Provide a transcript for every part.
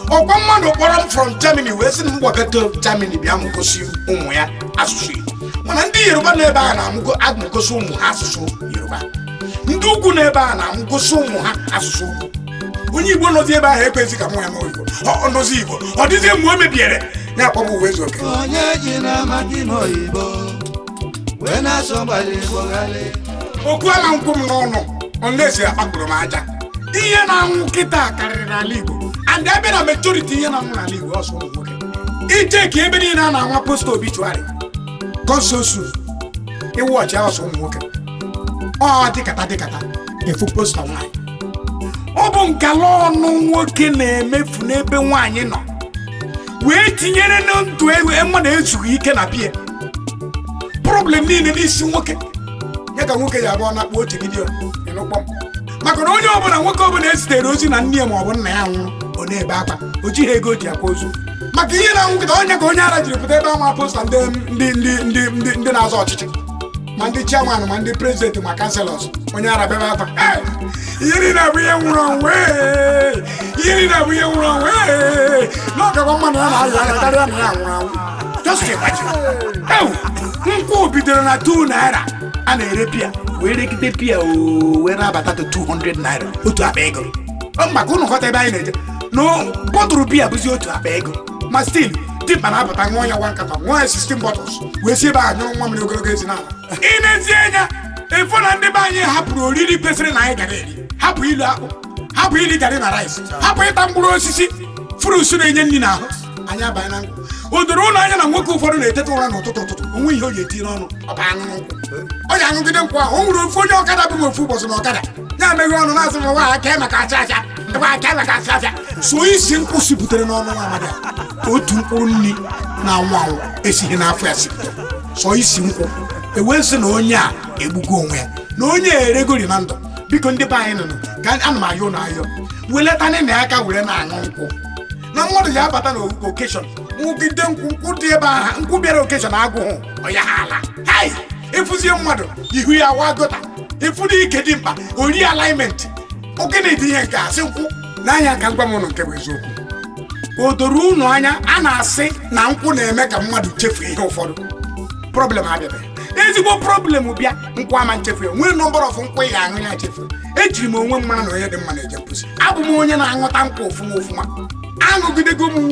ọkwa mmadụ kpọrọ m from germany wee sị na m gbagata germany bịa m gosi ụmụ ya asụsụ igbo mana ndị yoruba nọ ebe a na-amụgosi ụmụ ha asụsụ yoruba ndị ugwu nọ ebe a na-amụgosi ụmụ ha asụsụ ugwu onye igbo nọzi ebe ahụ ekwezi ka nwa ya n'oyibo ọ nọzi igbo ọ dịzie mgbe o mebiere ya akpọbụ uwe ezu oke onye ji na maka ime oyibo wee na-asọ gbara igbo ghali okwu ala nkwụ m n'ọnụ olesi akpakpụrụ m aja ihe na-anwụ kịta karịrị n'ala igbo and ebe na majority ihe na-anwụ n'ala igbo ọsọ ụmụ nwoke ije ka ebe niile a na-anwa posta obituary konsosu iwu ọchị ọsọ ụmụ nwoke ọ dịkata dịkata efu posta nwaanyị ọ bụ nkala ọnụ nwoke na-emefu n'ebe nwaanyị nọ wee tinyere na ndụ ewe mmadụ ezughị ike na bie problem niile n'isi nwoke ya ka nwoke ya abụọ na-akpọ otu vidiyo ịnụkpọ m maka na onye ọbụla nwoke ọbụla ezitere ozi na nne ya ma ọ bụ nna ya nwụrụ ọ na-ebe akwa o jighị ego o ji akwa ozu maka ihe na nkịta onye ka onye ara jiri pụta ebe ama posta ndị ndị ndị ndị ndị ndị na-azọ ọchịchị ma ndị chairman ma ndị prezidenti ma kanselọs onye ara bebe akwa "Hey, ihe niile abụ ihe nwụrụ onwe ihe niile abụ ihe nwụrụ onwe n'ọgakwa mmadụ ya na-ayọ anya karịa na ya nwụrụ anwụ just imagine ewu nkwụ bidoro na 2 naira a na-ere pia wee regide pia oo wee na-abata to 200 naira otu akpa ego Ọ maka ụnụ ghọta ebe anyị na-eje no bọtụrụ pia bụzi otu akpa ego ma stil dimkpa na-abata ṅụọ ya nwa nkata ṅụọ ya 16 bottles wee si ebe a nyụrụ nwa mmiri ogologo ezi n'ala ị na-ezi anya efo na ndị be anyị hapụrụ oriri kwesịrị na anyị gara eri hapụ ilu akpụ hapụ iri garị na rice hapụ ịta mkpụrụ osisi fruits na-enye nri n'ahụ anyị abanye na nkụ o doro ụlọ anya na nwoke ụfọdụ na-eteta ụra n'ụtụtụ ụtụtụ onwe ihe o ji eti n'ọnụ ọ bụ aṅụ nkwụ ọ ya aṅụgide nkwụ ahụ o nwere ofu onye ọkada bụ m ofu ụbọchị na ọkada ya meghe ọnụ na-asị m nwa aka maka acha acha nwa aka maka acha acha so isi nkwụ sibutere n'ọnụ nwa amadi a. otu mkpụrụ nri na-anwụ anwụ esighị n'afọ ya sipụta sọ isi nkwụ ewee sị na onye a egbugo onwe ya na onye a eregori na ndụ biko ndị be anyị nụnụ ka ana m ayọ na ayọ weletana na aka were na-aṅụ nkwụ na mmadụ ya abata na okeshọn nwụgide nkwụ nkwụ dị ebe ahụ nkwụ bịara okeshọn agụghụ ọya ha ala hai ịfụzie mmadụ ihu ya wa gota ịfụrụ ike dị mkpa ori alignment ogene dị ihe nke asị nkwụ n'anya ka ngwa m ụnụ nke bụ eziokwu o doro unu anya a na-asị na nkwụ na-eme ka mmadụ chefuo ihe ụfọdụ problem abịabeghị ezigbo problem bịa nkwụ ama nchefu ya nwee nọmbara ọfụ nkwụ ị ga-aṅụ ya chefu ejiri m onwe m mara na onye dị mma na-eje mposi abụ m onye na-aṅụta nkwụ ofụma ofụma aṅụgidego m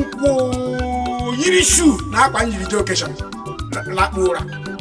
nkwụ yiri shuu na akwa njiri je okeshọn lakpu ụra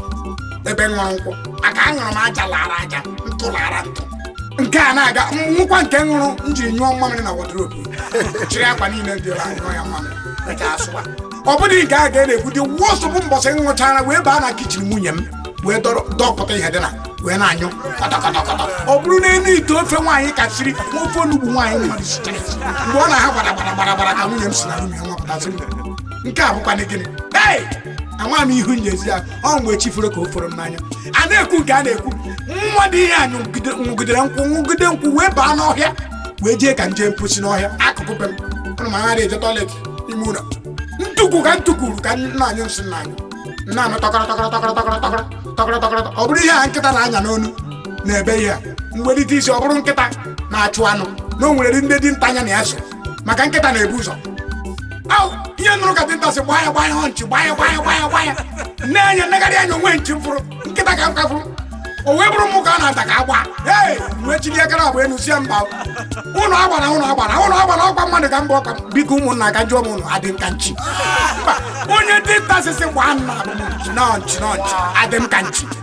ebe m ṅụrụ nkwụ maka aṅụrụ m aja lara aja ntụ lara ntụ nke a na-aga nwụkwa nke ṅụrụ m jiri nyụọ mmamịrị na wodrobu chịrị akwa niile dị ebe anyụọ ya mmamịrị eji asụwa ọ bụrụ nke a ga na-ekwu dị wọsụ bụ mbọsị m ṅụchara wee baa na kichin nwunye m wee dọrọ dọpụta ihe dị na wee na-anyụ kọtọkọtọkọtọ ọ bụrụ na elu ite ofe nwaanyị kasịrị ofe onugbu nwaanyị mmadụ sichara esi mgbe ọ na-ha gbara gbara gbara gbara ka nwunye m si na rum ya nwapụtasị m nke a bụkwana gịnị ei ama m ihu nyezi ya ọ mgbe chi foro ka o foro m n'anya a na-ekwu nke a na-ekwu nwa dị ihe anyị nwụgidere nkwụ nwụgide nkwụ wee baa n'ọhịa wee jee ka nje mposi n'ọhịa akụkụ be m ụnụ ma agharị eje tọilet ime ụlọ ntukwu ka ntukwuru ka nna anyị nsị nna anyị nna anụ tọkọrọ tọkọrọ tọkọrọ tọkọrọ tọkọrọ tọkọrọ tọkọrọ ọ bụrụ ihe a nkịta na-anya n'onu na-ebe ihe a mgbelite isi ọ bụrụ nkịta na-achụ anụ na o nwere ndị dinta anya na ya so maka nkịta na-ebu ụzọ Au, ihe nụrụ ka dinta si gbaa ya gbaa ya hụ nchi gbaa ya gbaa ya gbaa ya gbaa ya nne anya negharị anya onwe nchi m fụrụ nkịta ka m ka fụrụ o wee bụrụ mụ ka a na-ata ka agba ee wee chili akara agba enu sie mba ụlọ agbara ụlọ agbara ụlọ agbara ọkwa mmadụ ka mbụ ọka biko ụmụnna ka jụọ m ụlọ adị m ka nchi mba onye dinta sisi gbaa nna abụ m nchi nọ nchi nọ nchi adị m ka nchi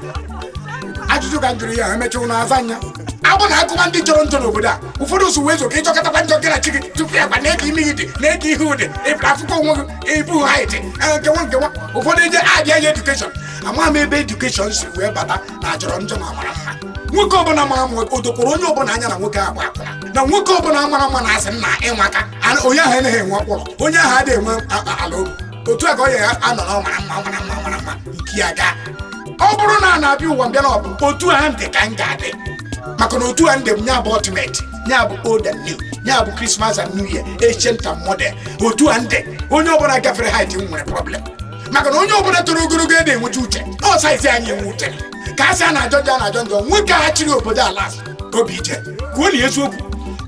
ajụjụ ka m jụrụ ya emechi ụlọ aza anya abụ na akụma ndị jọrọ njọ n'obodo a ụfọdụ so wee zo ka ịchọkọtakwa njọ gị na chi gị tupu ya gba na-eke ime gị dị na-eke ihe ụdị ịpụta afụkọ onwe gị ebu haiti nkewa nkewa ụfọdụ eje abịa ya edukeshọn ama m ebe edukeshọn si wee bata na jọrọ njọ ma mara mma nwoke ọbụla mara mma o dokwara onye ọbụla anya na nwoke agba akwụna na nwoke ọbụla mara mma na-asị nna ịnwaka onye ahụ anaghị enwe ọkpụrụ onye ahụ adịghị enwe ala obi otu a ka ọ ya anọ na ọ mara mma mara mma mara mma nke ya gaa ọ bụrụ na a na-abịa ụwa mbịa na ọ bụ otu a ndị ka m ga-adị maka na otu a ndị m nya bụ ultimate nya bụ old and new nya bụ christmas and new year ancient and modern otu a ndị onye ọbụla gafere height m nwere problem maka na onye ọbụla toro ogologo ede enwecha uche ọ saizi anyị enwe uche ka a sị a na-ajọ njọ a na-ajọ njọ nwoke a chịrị obodo ala obi ije kwuo na eziokwu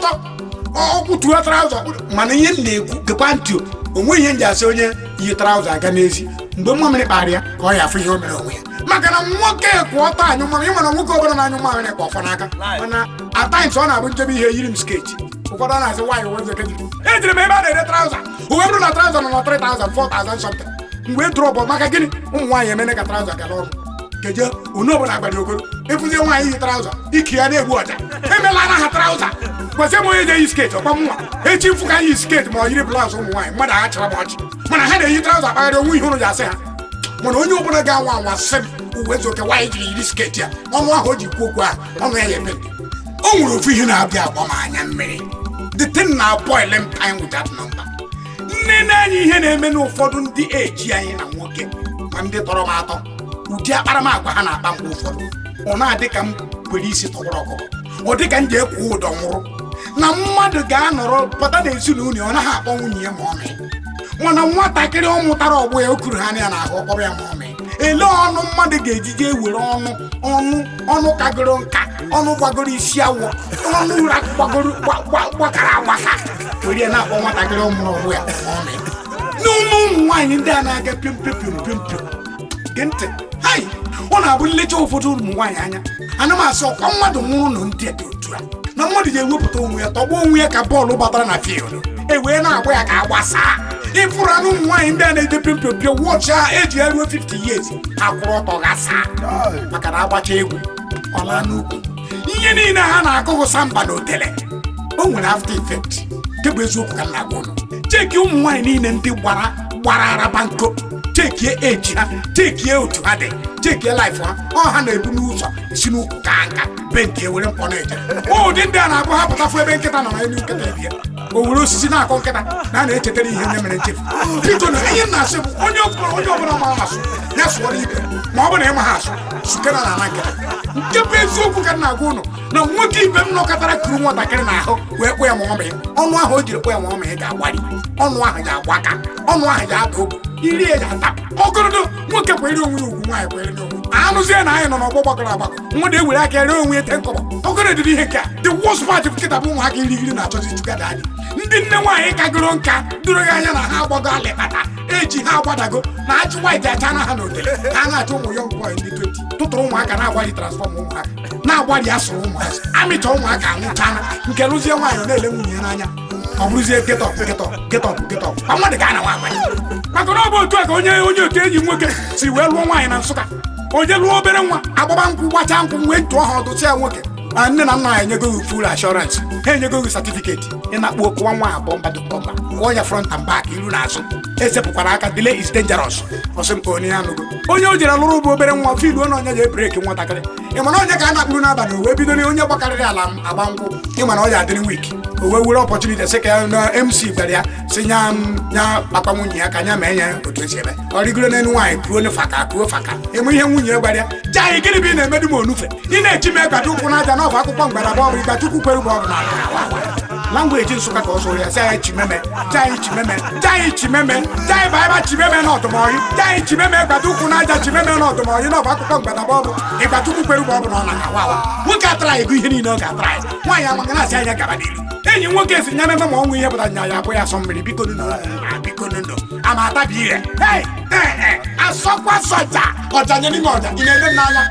ọtọ ọkwụ tuo traụza mana ihe m na-ekwu gekwa ntị o onwe ihe m ji asị onye yi traụza aga n'ezi mgbe nwa mmiri kpara ya ka ọ ya afụ ihe o mere onwe ya maka na nwoke kwụ ọtọ anyụ mamịrị ịma na nwoke ọbụla na-anyụ mamịrị kwa ọfọ n'aka mana ataims ọ na-abụ njebe ihe yiri m sketi ụfọdụ a na-asị nwaanyị wezeke ji ejiri m ebe a na-ere traụza uwe bụrụ na traụza nọ na 3000 4000 something mgbe drọpụ maka gịnị ụmụ nwaanyị emene ka traụza gara ọrụ keje unu ọbụla agbara okoro ịfụzie nwaanyị yi traụza ike ya na-egbu ọja emela na ha traụza kwesị m onye je-eyi sketi ọkwa nwa echi mfụ ka yi sketi ma ọ yiri blaụz ụmụ nwaanyị mmadụ agha chara m ọchị mana ha na-eyi traụza akpagharị onwe ihe ụrụ ji asị ha mana onye ọbụla ga-anwa anwa sị m uwe ezioke nwaanyị jiri yiri sketi ya ọnụ ahụ o ji kwu okwu ahụ ọnụ ya ya ebe o nwere ofu ihe na-abịa agba m anya mmiri the thing na boil m time with that number nne na-enye ihe na-eme n'ụfọdụ ndị eji anyị na nwoke ma ndị tọrọ m atọ ụdị akparamagwa ha na-akpa mgbe ụfọdụ ọ na-adị ka m kwere isi tọgbọrọ ọkụkọ ọ dị ka m ji ekwu ụdọ nwụrụ na mmadụ ga-anọrọ pụta n'ezinụlọ ọ naghị akpọ nwunye ya ma ọ mee mana nwatakịrị ọ mụtara ọgbọ ya o kuru ha anya n'ahụ ọkpọrọ ya ma ọ mee ele ọnụ mmadụ ga-ejije ewere ọnụ ọnụ ọnụ kagoro nka ọnụ gbagoro isi awọ ọnụ ụra gbagoro gba- gba- gbakara agbaka were ya na-akpọ nwatakịrị ọ mụrụ ọgbọ ya ma ọ mee n'ụmụ ụmụ nwaanyị ndị a na-aga piom piom piom piom piom gee ntị hai ọ na-abụ nlecha ụfọdụ ụmụ nwaanyị anya ana m asị ọkwa mmadụ nwụrụ na ndị dị otu a na mmadụ ga-ewepụta onwe ya tọgbuo onwe ya ka bọọlụ batara na field e wee na-agba ya ka agbasaa ịfụrụ anụ ụmụ nwaanyị ndị a na-eje piom piom piom wọchị a eji ya ruo 50 years ha kwụrụ ọtọ ghasaa maka na agbacha egwu ọla n'ukwu ihe niile ha na-akụghụ samba na otele o nwere after effect nke bụ eziokwu ka m na-agwa ụnụ cheki ụmụ nwaanyị niile ndị gbara gbara araba nko chekie eji ha chekie otu ha dị chekie laif ha ọ ha na-ebu n'ụzọ si n'ụkwụ ka nka be nke were mkpọ na-eje ụdị ndị a na-abụ ha pụtafu ebe nkịta nọ na elu nkịta ebie o were osisi na-akọ nkịta na a na-echetara ihe nye mere nchefu biko na ihe m na-asị bụ onye ọbụla onye ọbụla mara asụ ya sụọrọ ibe ma ọ bụ na ịma ha asụ sukera na ana nkịta nke bụ eziokwu ka m na-agwa ụnụ na nwoke ibe m nọkọtara kuru nwatakịrị n'ahụ wee kpụ ya ma ọ mee ọnụ ahụ o jiri kpụ ya ma ọ mee ga-agbari ọnụ ahụ ga-agbaka ọnụ ahụ ga-ada ogwu iri ya ga-atapụ ọgọrọdọ nwoke kwere onwe ya ugwu nwaanyị kwere onwe ya anụzie na anyị nọ n'ọgbọ gbakọrọ agbakọ mmadụ ewere aka ree onwe ya te nkọbọ ọgọrọ dịrị ihe nke a the worst part of nkịta bụ ụmụaka irigiri na-achọzi chugada anyị ndị nne nwaanyị kagoro nka doro gị anya na ha agbago alịkpata eji ha agbadago na ajị white acha na ha n'otele ha na-achọ ụmụ young boy ndị 20 tụtụrụ ụmụaka na-agbalị transfọm ụmụaka na-agbalị asụrụ ụmụazị amịcha ụmụaka anwụchana nke lụzie nwaanyị ọ na-ele nwunye ya n'anya ọ bụrụzie ketọp ketọp ketọp ketọp kwa mmadụ ga ana nwa agbanye maka na ọ bụ otu a ka onye onye otu enyi nwoke si wee lụọ nwaanyị na nsụka onye lụọ obere nwa agbaba nkwụ gbachaa nkwụ wee tụọ ha ọdụ ya nwoke ma nne na nna ya enyego gị full assurance ha enyego gị certificate ị na-akpụ okụwa nwa abụọ mbado bọmba kụọ ya front and back iru na azụ esepụkwara aka delay is dangerous ọsị m ka onye ya nụgo onye o jere lụrụ bụ obere nwa filuo na onye ga ebreki nwatakịrị ị mana onye ka a na-akpụrụ n'abalị o wee bido na onye gbakarịrị ala m agba nkwụ ị mana ọ ya adịrị wiki o wee were ọpọchuniti sị ka ya na mc gwara ya si nya m nya kpakpa nwunye ya ka nya mee ya otu esi eme ọ rigoro n'elu nwaanyị kuo ne faka kuo faka enwe ihe nwunye ya gwara ya jaa gịnị bụ ị na-emedu m onufe ị na-echi m egbata ụkwụ n'aja n'ọbụ akwụkwọ mgbadaba ọ bụ ịgba chukwu kwere bụ ọ bụ na langweji nsụka ka ọ sụrụ ya si anyị chimeme jai chimeme jai chimeme jai baiba chimeme n'ọdụmọyị jai chimeme gbata ụkwụ n'aja chimeme n'ọdụmọyị n'ọbụ akwụkwọ mgbadaba ọ bụ ịgba chukwu kwere bụ ọ bụ na ọ na-awa awa nwoke atara ego ihe niile ọ ga-atara ya nwaanyị amaga na-asị anya gaba n'iru enyi nwoke si nya meme ma ọnwụ ihe pụtara nya ya abụ ya asọ mmiri biko nụ biko nụ ama atabi ire Hey, eh, eh, asọkwa sọja ọja nye n'ime ọja ị na-ede m n'anya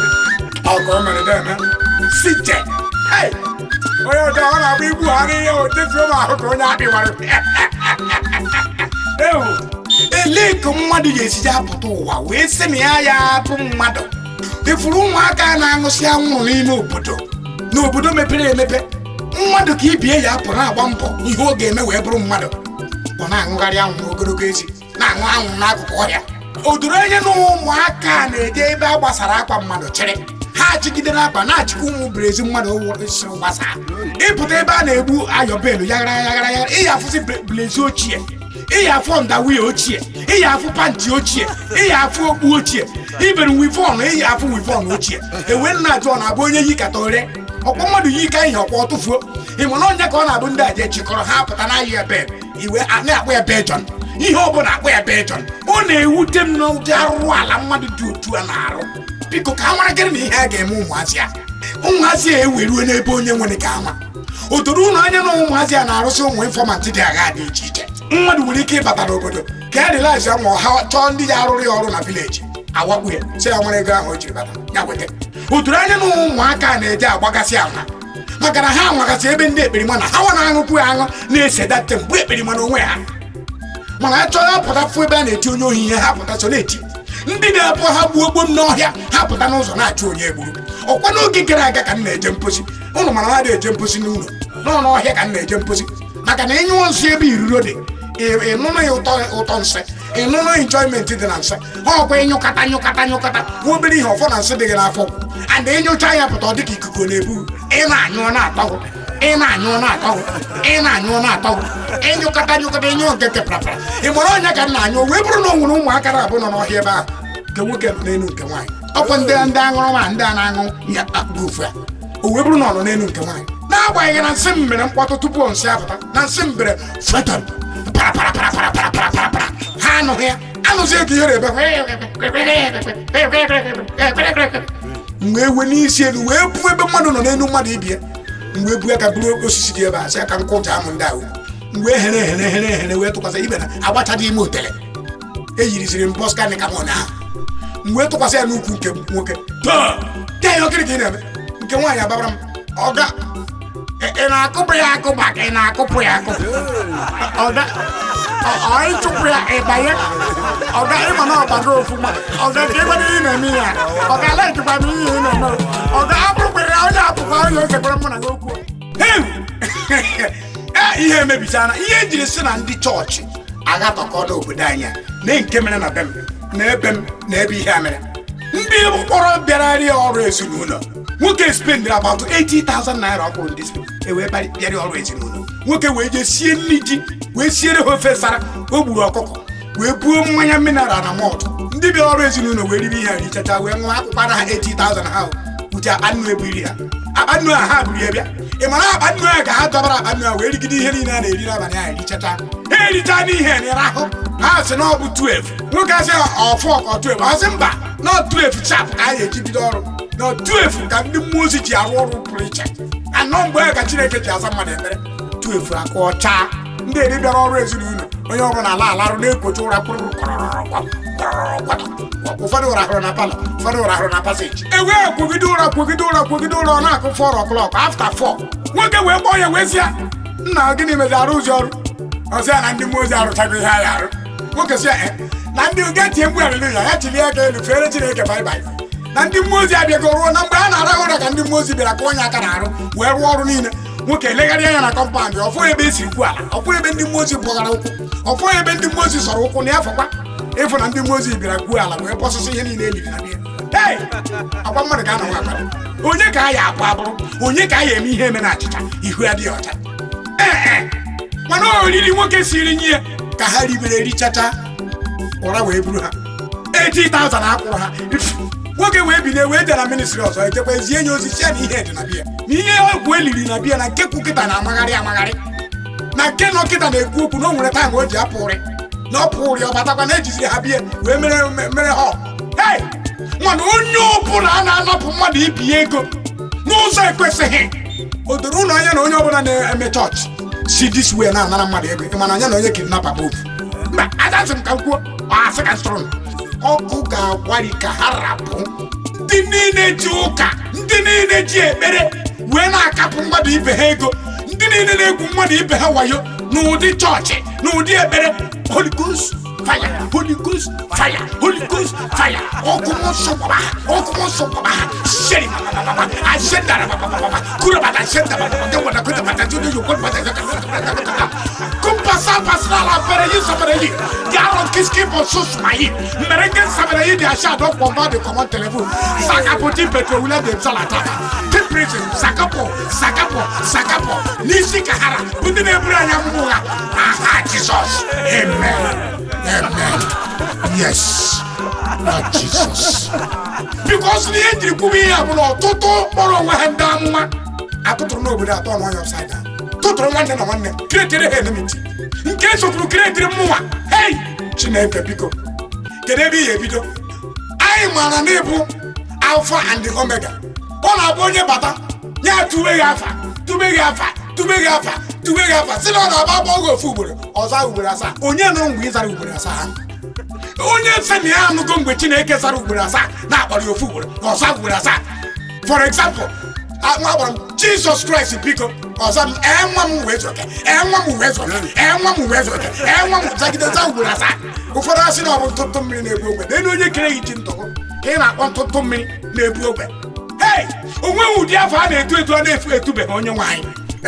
ọkụ o mere deme si je Hey, onye ọjọọ ọ na-agba ibu ha n'ihe otetuo m ahụ ka onye akpịwara ewu elee ka mmadụ ga-esiji apụta ụwa wee sị na ya ya atụ mmadụ ifuru ụmụaka a na-aṅụsị anwụrụ n'ime obodo n'obodo mepere emepe mmadụ ka ibie ya apụ na-agba mbọ ihe ọ ga-eme wee bụrụ mmadụ ọ na-aṅụgharị anwụ n'ogologo ezi na-aṅụ anwụ n'akụkụ ọhịa o doro anya na ụmụaka a na-eje ebe a gbasara akwa mmadụ chịrị ha achịgide n'akpa na-achịkwa ụmụ brezi mmadụ siri gbasaa ịpụta ebe a na-egbu ayọbelu yaghara yaghara yaghara ịya afụzi blezi ochie ịya afụ ndawi ochie ịya afụ panti ochie ịya afụ okpu ochie ibere wivon ịya afụ wivon ochie ewe nna jụọ na-abụ onye yi kata ore ọkwa mmadụ yi ka ihe ọkwa ọtụfuo ịma na onye ka ọ na-abụ ndị aje chịkọrọ ha pụta na ayị ebe iwe a na-akpọ ya bejon ihe ọ bụla akpọ ya bejon ọ na-ewute m n'ụdị arụrụ ala mmadụ dị otu a na-arụ biko ka a mara gịrị na ihe a ga-eme ụmụazị a ụmụazị a eweruo n'ebe onye nwere ka ama o doro ụlọ anya na ụmụazị a na-arụsị ụmụ infọmantị dị agha dị iche iche mmadụ nwere ike ịbata n'obodo ka ya dịlazi ma ha chọọ ndị ya arụrụ ya ọrụ na vileji awakpu ya si ya nwere ego ahụ o jiri bata ya weta o doro anya na ụmụaka na-eje agbagasị ama maka na ha nwagasị ebe ndị ekperima na ha nwa na-aṅụkwu ya aṅụ na-esedate mgbe ekperima na onwe ha mana a chọọ ya pụta fụ ebe a na-eti onye ohi ihe ha pụta so na-eti ndị na-abụ ha gbuo gbom n'ọhịa ha pụta n'ụzọ na-achụ onye egburu ọkwa n'oge gara aga ka m na-eje mposi ụnụ mara na eje mposi n'ụlọ nọ n'ọhịa ka m na-eje mposi maka na ịnyụọ nsị ebe iruro dị ị- ịnụnụ ya ụtọ ụtọ nsị ịnụnụ enjoyment dị na nsị ha ọkwa ịnyụkata nyụkata nyụkata nwa obere ihe ọfọ na nsị dị gị n'afọ and ịnyụcha ya pụta ọ dị ka ikuku na-ebu ị na-anyụ ọ na-atọgụ ị na-anyụ ọ na-atọgụ ị na-anyụ ọ na-atọgụ ịnyụkata nyụkata ịnyụ nke keprapara ị mara ọnya ka m na-anyụ wee bụrụ na o nwere ụmụaka na-abụ nọ n'ọhịa ebe ahụ nke nwoke nọ n'elu nke nwaanyị ọkwa ndị ndị aṅụrụma ndị a na-aṅụ ya akpụ ofu ya o wee bụrụ na ọ nọ n'elu nke nwaanyị n'agbanyeghị na nsị m mere mkpọtụ tupu nsị apụta na nsị m bere fetọn para para para para para para para para ha anụghị ya anụzi ego ihere ebe mgbe ewe n'isi elu wee buo ebe mmadụ nọ n'elu mmadụ ibie mgbe ebu aka buru osisi dị ebe a sị aka nkụja amụ ndị ahụ mgbe ehere ehere ehere ehere wee tụkwasị ibe na agbachaghị ime otele eyiriziri m bọs kanika m ụnyaahụ mgbe tụkwasị ya n'ukwu nke nwoke taa ya ihe okiri ka ị na-eme nke nwaanyị agbabara m ọga ị- ị na-akụpụ ya akụpa ka ị na-akụpụ ya akụpụ ọga ọ- ọ ịchụpụ ya ịbanye ọga ịma na ọbago ofuma ọga ka ịgbado ihe na-eme ya ọga alaikikwa m ihe ị na-eme ọga abụrụkwere onye apụkwa onye ozekwara mụ na gị okwu Heu! Eh, ihe emebichana ihe ejiri si na ndị chọọchị agatọkọ n'obodo anyị a, na nke mere na be m na ebe m na ebe ihe a mere ndị mkpọrọ bịara rịa ọrụ ezinụlọ nwoke spendịrị about 80,000 naira ọ kwụrụ ndị Spain ewee bịa- bịara ọrụ ezinụlọ nwoke wee jee sie nri ji wee siere ha ofe sara o gburu ọkụkọ wee buo mmanya mineral na mọt ndị bịara ọrụ ezinụlọ wee ribe ihe a richacha wee ṅụọ akwụkwọ na ha 80,000 ha uche akpa nnu ebiri ha akpa nnu a ha buru ya bịa ị mara akpa nnu a ka ha dọbara akpa nnu a wee rigide ihe niile a na-eri n'abalị ahụ erichacha ha ericha n'ihe n'ịrahụ ha sị na ọ bụ 12 nwoke asị ọfọ ka ọ 12 ọ sị mba na 12 chap ka a ga-eji bido ọrụ na 12 ka ndị mmụọ ozi ji arụ ọrụ pụrụ iche anọ mgbe ahụ ka chineke ji asa mmadụ ekpere 12 aka ọcha ndị eri bịara ọrụ ezinụlọ onye ọbụla ala alarụ na-ekwocha ụra kpụrụ ụfọdụ ụra hụrụ na palọ ụfọdụ ụra hụrụ na paseji e wee kwogide ụra kwogide ụra kwogide ụra ọ na-akụ fọr ọklọk afta fọ nwoke wee kpọọ ya wee sịa nna gịnị mezi arụ ụzi ọrụ ọsị ya na ndị mmụọ ozi arụchago ihe anyị arụ nwoke sị ya "Eh, na ndị ga tie mgbu alịlịya ya chilie aka elu fere chineke baibai na ndị mmụọ ozi abịago ruo na mgbe a na-arahụ ụra ka ndị mmụọ ozi bịara kụọ onye aka na-arụ wee rụọ ọrụ niile nwoke elegharịa ya na kọmpandị ọfụ ebe esi kwu ala ọfụ ebe ndị mmụọ ozi bụgara ụkwụ ọfụ ebe ndị mmụọ ozi sọrọ ụkwụ na ya fọkwa ịfụ na ndị mmụọ ozi bịara gwuo ala wee bọsụsụ ihe niile eliri na bịa Hey! agwa mmadụ ka a na-nwa akpara onye ka a ya akpụ abụrụ onye ka a ya eme ihe eme na achịcha ihu adịghị ọcha ee e mana oriri nwoke siri nye ya ka ha ribere richacha ụra wee buru ha 80,000 akwụrụ ha nwoke wee bilie wee jee na ministri ọzọ ejekwa ezie nye ozi sie na ihe dị na biya na ihe ọgwụ eliri na biya na nke kwu kịta na-amagharị amagharị na nke nọ kịta na-ekwu okwu na o nwere taịm o ji apụ ụrị na ọ pụ ụrị ọ batakwa na ejiziri ha bie wee mere mere ha hei mana onye ọbụla a na-anapụ mmadụ ibi ya ego n'ụzọ ekwesịghị o doro ụlọ anya na onye ọbụla na-eme chọọchị si dis wee na-anara mmadụ ego ị mana anya na onye kidnapa bụ ofu mba adasị m ka m kwuo asị ka strọn ọkụ ga-agbari ka ha rapụ ndị niile ji ụka ndị niile ji ekpere wee na-akapụ mmadụ ibe ha ego ndị niile na-egwu mmadụ ibe ha wayo n'ụdị chọọchị n'ụdị ekpere Holy Ghost fire holy ghost fire holy ghost fire ọkụ m nsọ gbaba ha ọkụ m nsọ gbaba ha sheri babababa ashendara babababa kura bata shenda bababa gawada kuta bata jude yukun bata kumpasa pasra la pere yi sabere yi yaro kiski po susuma yi merenge sabere yi di asha do pomba de command telephone sakapoti petro wule de salata ke prison sakapo sakapo sakapo nisi kahara bundi ne bura nya mbuga aha jesus amen amen yes Lord Jesus. Because the engine could be able to kpọrọ onwe ha ndị amụma atụtụrụ n'obodo atọ n'ọnya upside down tụtụrụ nwanne na nwanne kiretiri ha enmity nke sotụrụ kiretiri mmụnwa hei chineke biko kedu ebe ị ga-ebido anyị maara na ịbụ alfa and the omega ọ na-abụ onye bata ya tube gị afa tube gị afa tube gị afa tube gị afa si na ọ na-aba agba oge ofu ugboro ọza ugboro asaa onye nụrụ mgbe ị zara ugboro asaa ha onye nsị na ya anụgo mgbe chineke zara ugboro asaa na-akpọrọ ya ofu ugboro ọza ugboro asaa for example nwa gbara m jizọs kraịst biko ọzọ m ee nwa m wee zụke ee nwa m wee zụke ee nwa m wee zụke ee nwa m zagide za ugboro asaa ụfọdụ asị na ọ bụ ntụtụ mmiri na-ebu ogbe n'elu onye kere gị ji ntụgụ ka ị na-akpọ ntụtụ mmiri na-ebu ogbe hei onweghị ụdị afọ a na-etu etu a na-efu etubeghị onye nwaanyị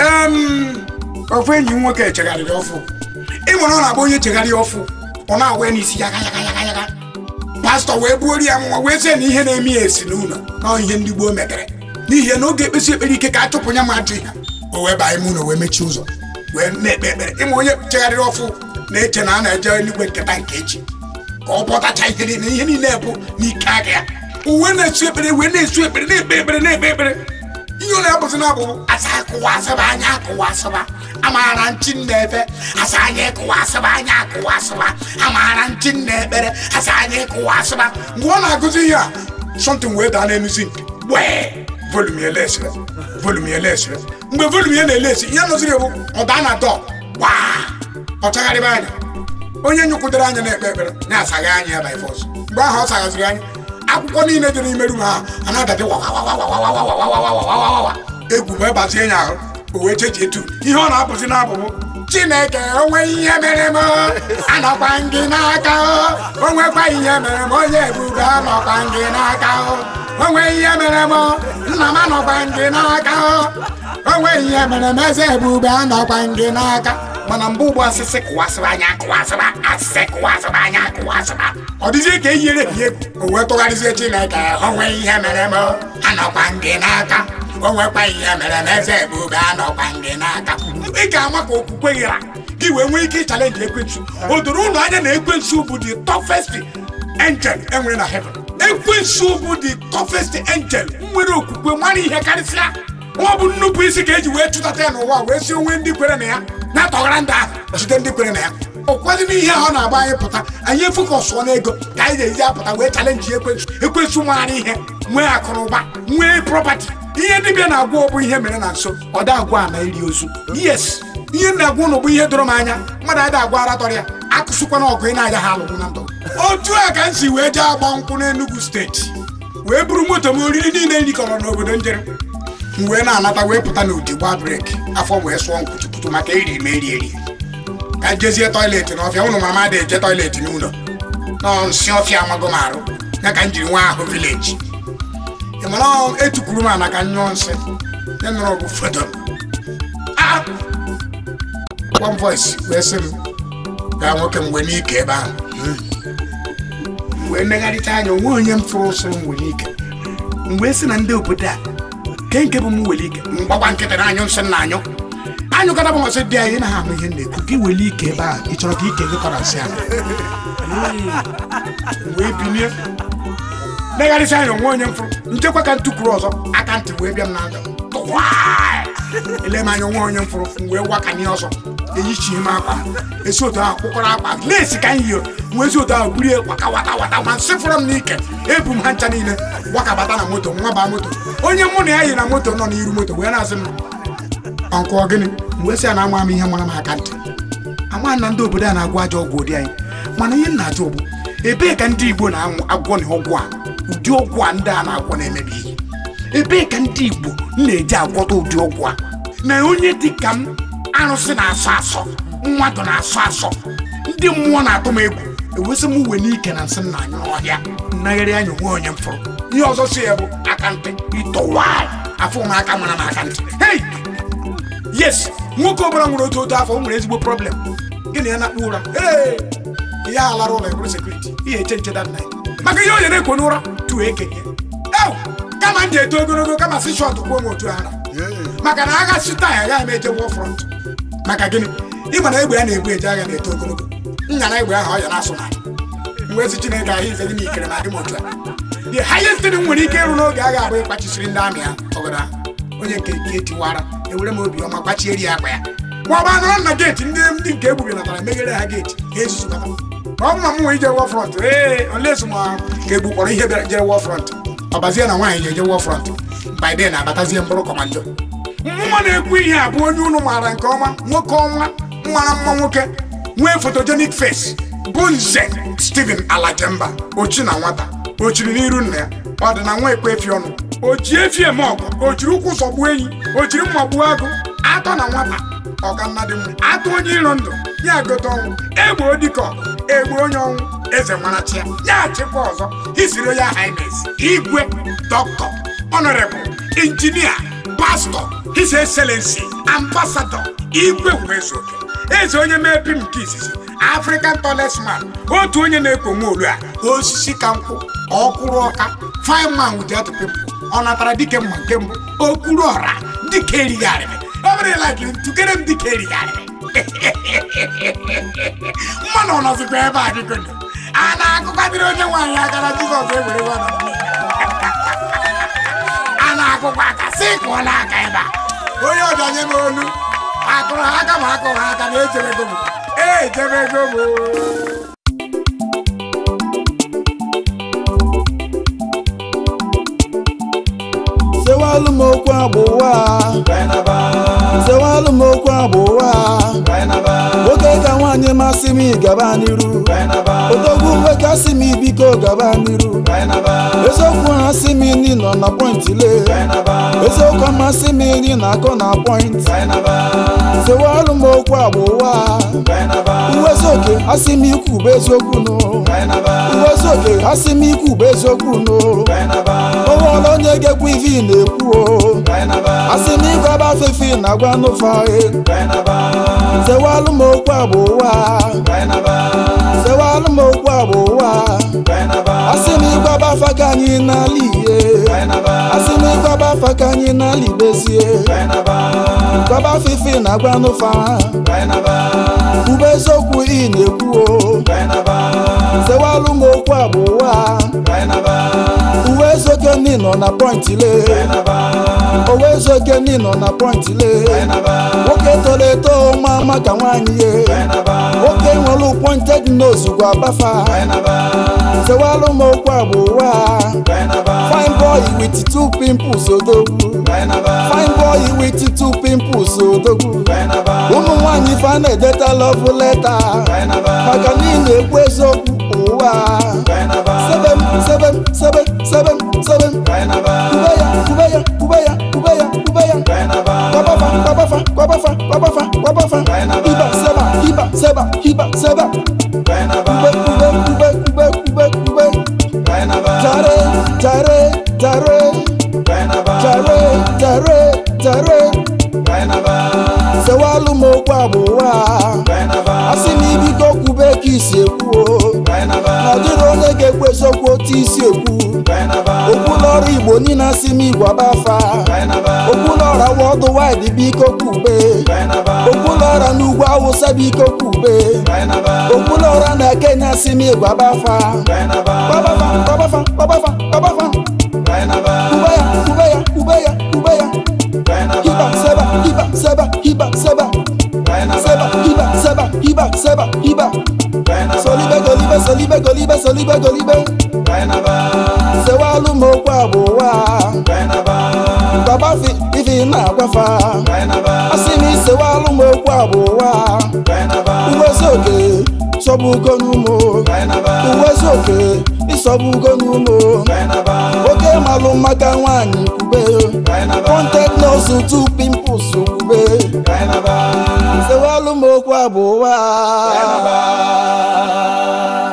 ofu enyi m nwoke echegharịrị ọfụ ị nwere ọ na-agba onye chegharị ọfụ ọ na-awa n'isi yaga yaga yaga yaga pastọ wee buori ya nwa wee sị na ihe na-eme ya esi n'ụlọ na ihe ndị gboo metere n'ihi na oge ekpesi ekpere ike ka a chụpụ ya ma ajụ ihe o wee baa ime ụlọ wee mechie ụzọ wee na-ekpe ekpere ịma onye chegharịrị ọfụ na-eche na a na-eje eluigwe nketa nke echi ka ọ bọtacha ihe niile ihe niile bụ n'ike aka ya uwe na-esu ekpere wee na-esu ekpere na-ekpe ekpere na-ekpe ekpere ihe ọ na-abụzi na abụbụ asa akụwa asaba anya akụwa asaba amaara nchi na-efe asa anya ịkụwa asaba anya akụwa asaba amaara nchi na-ekpere asa anya ịkụwa asaba mgbe ọ na-agụzi ihe a something wee daa n'enuzi nke gbee volum ya lesịrị volum ya lesịrị mgbe volum ya na-elesi ihe nọziri ewu ọ daa na dọ gbaa ọ chagharịba anya onye nyụkwudere anya na-ekpe ekpere na-asaghị anya ya by force mgbe ahụ ọ saghaziri anya akwụkwọ niile dị n'ime rum ahụ a na-adadị wawawawawawawawawawawawawawa egwu wee gbazie ya ahụ o wee cheji etu ihe ọ na-apụzi n'abụbụ chineke onwe ihe mere m anọkwa gị n'aka o nwekwa ihe mere m onye ebube anọkwa gị n'aka onwe ihe mere m nna m anọkwa gị n'aka onwe ihe mere m eze ebube anọkwa gị n'aka mana mgbe ugbu asịsị kụwasịrị anya kụwasịrị asịsị kụwasịrị anya kụwasịrị ọ dịzie ka eyiere ya egwu o wee tụgharịzie chineke onwe ihe mere m anọkwa gị n'aka o nwekwa ihe mere m eze ebube anọkwa gị n'aka ị ga-ama ka okwukwe ghara gị wee nwee ike ịchalenji ekwensu o doro ụlọ anya na ekwensu bụ the toughest angel enwere na heaven ekwensu bụ the toughest angel nwere okwukwe mara ihe karịsịa ọ bụ nnupụ isi ka eji wee chụtata ya n'ụwa wee si onwe ndị kwere na ya na-atọghara ndị ahụ jide ndị kwere na ya ụkwadị n'ihe ọ na-agba anyị pụta anyị efokọsụọ n'ego ka anyị ga-eji apụta wee chalenji ekwensu ekwensu maara ihe nwee akụrụba nwee prọpati ihe dibịa na-agwa ọ bụ ihe mere na nso ọ da agwa na iri ozu yes ihe na-agwa ụnụ bụ ihe doro m anya mmadụ ada agwa aratọrọ ya akụsịkwana ọgụ ị na-aga ha alụgwụ na ndụ otu a ka m si wee jee agba nkwụ n'Enugu steeti wee buru moto m oriri niile rikọrọ n'obodo njere m wee na-anata wee pụta n'ụdị gbaa breki afọ wee sụọ nkwutukwutu maka eri m eri eri ka jezie tọiletị n'ọfịa ụnụ mama ada eje tọiletị n'ụlọ nọ nsị ọfịa amago m arụ ya ka m jiri nwa ahụ vileji ị mara etukwuru m ana ka nyụọ nsị ya nọrọ bụ foto m one voice wee sị m gaa nwoke m wee n'ike ebe ahụ wee negharịta anya onwe onye m fụrụ ụsụ m were ike m wee sị na ndị obodo a ke nke bụ m were ike mgbagwa nkịtị na anyụ nsị na anyụ anyụkọta bụ masị dị anyị na ha ahụ ihe m na-ekwu gị were ike ebe ahụ ị chọrọ ka ike gị kọrọ nsị ahụ wee binie negharịsị anya onwe onye m fụrụ nchekwa ka ntụkwuru ọzọ aka ntị wee bịa m na ndụ ele m anya onwe onye m fụrụ m wee wakanye ọzọ eyichie m akwa esi otu ahụ kpụkọrọ akwa lesi ka m yio nwee ezi otu ahụ burie waka wata wata ma nsị fụrụ m n'ike ebu m ha ncha niile wakabata na moto nwa baa moto onye mụ na ya yi na moto nọ n'iru moto wee na-asị m ọnkụ gịnị m wee sị ya na ama m ihe mara m aka ntị ama na ndị obodo a na-agwọ ajọ ọgwụ ụdị anyị mana ihe m na-ajụ bụ ebee ka ndị igbo na-agwọ na ọgwụ a ụdị ọgwụ a ndị a na-agwọ na-emebi ihe ebee ka ndị igbo na-eji agwọta ụdị ọgwụ a na onye dị ka m arụsị na-asọ asọ mmadụ na-asọ asọ ndị mmụọ na-atụ m egwu ewesị m uwe n'ike na nsị m na anya ọhịa nnagharị anya onwe onye m fụrụ ihe ọzọ si ya bụ aka ntị ịtọwa afọ m aka mara m aka ntị hei yes nwoke ọbụla nwere otu otu afọ o nwere ezigbo problem gịnị ya na-akpụ ụra ee ihe a lara ụlọ ebụrụ sekuriti ihe eche nche dat night maka ihe onye na-ekwo n'ụra tuo ekenye ew kama m ji eto ogologo kama si shọt kwuo m otu ara maka na agha sita ya agaghị m eje wọ front maka gịnị ịma na egbe ya na-ebu eje agha na-eto ogologo nya na egbe ahụ ọ ya na-asụ na mgbe ezi chineke ahụ ife gị na ikere na gị m otu a the highest thing m nwere ike ịrụ n'oge agha abụ ịkpachisiri ndị amị ha ọgọdọ ha onye nke ike tiwara ewere m obiọma gbachieri ya akpa ya ma ọ bụ anọrọ na geeti ndị ndị nke egbubilatara meghere ha geeti ha ezuzu bata ma ọ bụ na m nwee ije wọ front ee oles ma ka egbu kpọrọ ihe bịara jee wọ front ọbazie na nwaanyị ga-eje wọ front by then abatazie mkpụrụ kọmando nwa na-ekwu ihe a bụ onye unu maara nke ọma nwoke ọnwa mara mma nwoke nwee photogenic face bụ nze Stephen Alajemba ochi na nwata o chiri n'iru nna ya ọ dị na nwa ekwe efi ọnụ o ji efi eme ọgụ o jiri ụkwụ zọgbuo enyi o jiri mma gbuo agụ atọ na nwata ọganna dị mma atụ onye iro ndụ ya gote ọnwụ egbe odike ọgụ egbe onye ọnwụ eze nwarachi ya ya chịkwa ọzọ isiri ya highness igwe dọkịta honorable injinia pastọ his excellency ambassador igwe wezuoke eze onye mepi nke izizi african tallest man otu onye na-ekwo nwa olu a osisi ka nkwụ ọkwụrụ ọka fine man with that people ọ natara dike mma nke mbụ okuru ọra dike erighị arịrị ọ bụrụ like ntụkere m dike erighị arịrị mmanụ ọ nọzikwa ebe a dịko a na-akụkadịrị onye nwaanyị aka na jizọs ewere nwa a na-akụkwa aka sị kụọ n'aka ebe a onye ọdanye m olu akụrụ ha aka ma akụrụ ha aka na ejebego m ejebego m sewalụ m okwu agbụwa sewalụ m okwu agbụwa nwoke ka nwaanyị masị m ịgaba n'iru odogwu nwoke asị m biko gaba n'iru eziokwu ha sị m ndị nọ na pọintị le eziokwu amasị m ndị na-akọ na pọintị sewalụ m okwu agbụwa uwezoke asị m ikwu bụ eziokwu nụ uwezoke asị m ikwu bụ eziokwu nụ onwere onye ga-ekwu ife ị na-ekwu o asị m ịgwaba afefe na-agwa n'ụfa sewalụ m okwu agbụwa sewalụ m okwu agbụwa asị m ịgwaba afa ka anyị n'ala ihe asị m ịgwaba afa ka anyị n'ala igbezie gwaba afefe na-agwa n'ụfa kwube eziokwu ị na-ekwu o sewalụ m okwu agbụwa uwe ezoke ndị nọ na pọintị le owe ezoke ndị nọ na pọintị le nwoke toro eto ma maka nwaanyị ye nwoke nwere pointed nose gwa bafa sewalụ m okwu agbụwa fine boy with two pimples odogwu fine boy with two pimples odogwu ụmụ nwaanyị fa na-edeta love leta maka na ị na-ekwu eziokwu ụwa sebem sebem sebem sebem sebem kube ya kube ya kube ya kube ya kube ya kwabafa kwabafa kwabafa kwabafa kwabafa iba seba iba seba iba seba kube kube kube kube kube kube jare jare jare jare jare jare sewalụ m okwu agbụwa asị m ibido kwube ka isi ekwu o na ọdịrị onye ga-ekwu eziokwu otu isi ekwu okwulọrụ igbo niile asị m igwaba afa okwulọra wọdụ waịdị biko kwube okwulọra n'ugwu awụsa biko kwube okwulọra na kenya asị m igwaba afa gbabafa gbabafa gbabafa gbabafa kube ya kube ya kube ya kube ya hiba seba hiba seba hiba seba seba hiba seba hiba seba hiba solibe golibe solibe golibe solibe golibe sewalụ m okwu agbụwa gbabafi ife na-agwafa asị m isewalụ m okwu agbụwa uwezoke sọbugo n'ụmụ uwezoke ịsọbugo n'ụmụ oke malụ maka nwaanyị kwube ponted nose two pimples kwube sewalụ m okwu agbụwa